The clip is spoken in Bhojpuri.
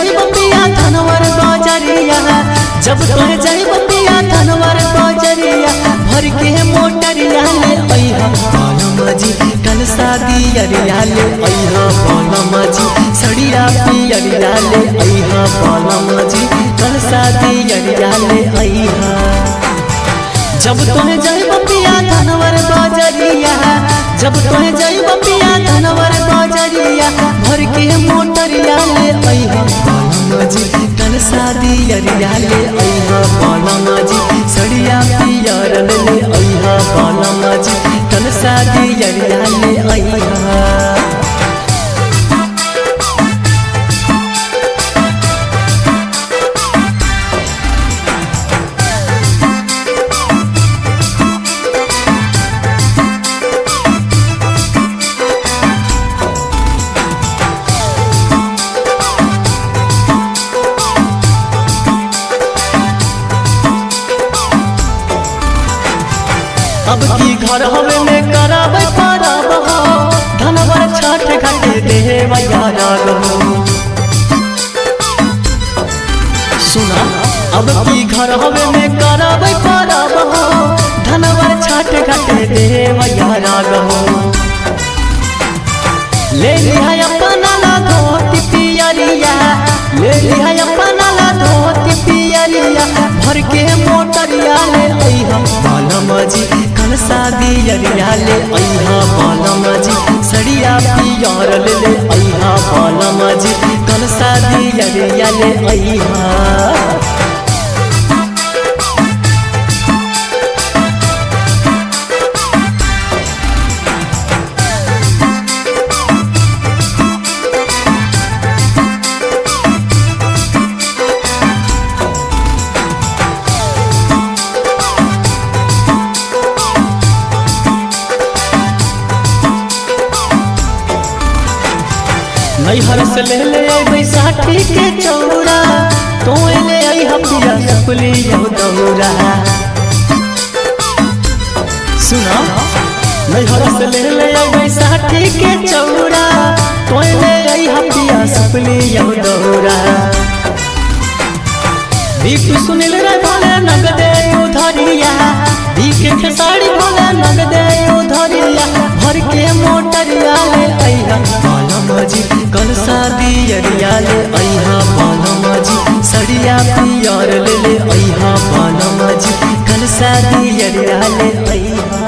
जाइब पिया धनवर बजरिया जब तोहे जाइब पिया धनवर बजरिया भर के मोटरिया ले अइहा बालम जी कल शादी अरिया ले अइहा बालम जी सड़िया पियरिया ले अइहा बालम जी कल शादी अरिया ले अइहा जब तोहे जाइब पिया धनवर बजरिया जब तोहे जाइब पिया धनवर बजरिया भर के मोटरिया ले अइहा बालम जी कल शादी अरिया ले अइहा बालम जी सड़िया पियर ले अइहा बालम जी कल शादी अरिया ले अइहा अब की घर हवे में कराबे परब हो धनवर छठ घाटे देहे राग हो सुना अब की घर हवे में कराबे परब हो धनवर छठ घाटे देहे राग हो ले लिहा अपना ला धोती पियरिया ले लिहा अपना ला धोती पियरिया भर के मोटरिया ले अइहा बालम जी कल शादी अरिया ले अइहा बालम जी सड़िया पियर ले ले अइहा बालम जी कल शादी अरिया ले अइहा नैहर से ले ले आई बैसाखी के चौरा तो ले आई हपिया सकुली यह दौरा सुना नैहर से ले ले आई बैसाखी के चौरा तो ले आई हपिया सकुली यह दौरा दीप सुनिल रे भले नगदे उधरिया दीप के खेसारी भले नगदे उधरिया भर के मोटरिया ले अइहा बालम जी कल शादी अरिया ले अइहा बालम जी सड़िया पियर ले ले अइहा बालम जी कल शादी अरिया ले अइहा